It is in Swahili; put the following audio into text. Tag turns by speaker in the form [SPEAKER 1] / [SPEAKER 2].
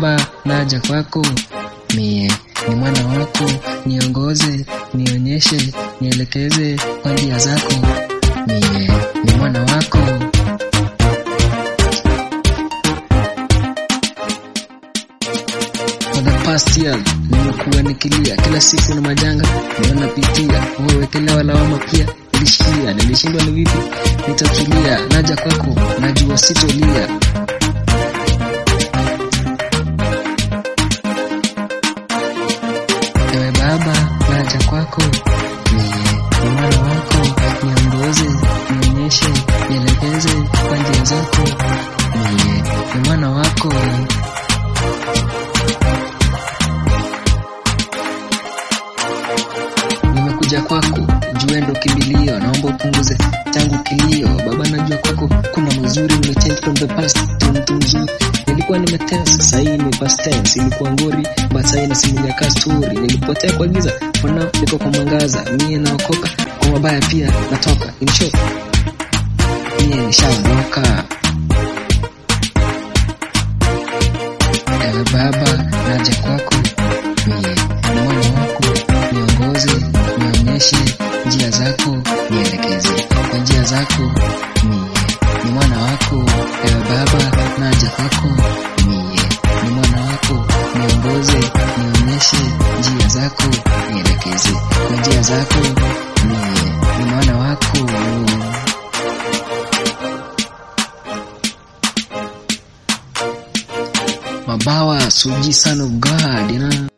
[SPEAKER 1] Baba, naja kwako, mie ni mwana wako, niongoze, nionyeshe, nielekeze kwa njia zako, mie ni mwana wako. For the past year nimekuwa nikilia kila siku na majanga ndio napitia, uwekelewa lawama pia nilishikia, nilishindwa ni vipi nitatulia, naja kwako, najua sitolia. Ewe Baba, naja kwako, mie ni mwana wako, niongoze, nionyeshe, nielekeze kwa njia zako, mie ni mwana wako. Nimekuja kwako, jua ndo kimbilio, naomba upunguze changu kilio. Baba, najua kwako kuna mazuri, nimechange from the past to mtu mzuri. Nilikuwa nimetense, sahii ni past tense. Ilikuwa ngori, but sahii nasimulia ka story. Nilipotea kwa giza, for now niko kwa mwangaza. Mie naokoka, kwa mabaya pia natoka. In short, mie nishaondoka. Ewe Baba, naja kwako, mie ni mwana wako, niongoze, nionyeshe njia zako, nielekeze kwa njia zako, mie ni mwana wako. Ewe Baba, naja kwako, mie ni mwana wako, niongoze, nionyeshe njia zako, nielekeze kwa njia zako, mie ni mwana wako. Mabawa, Suji son of God, you know.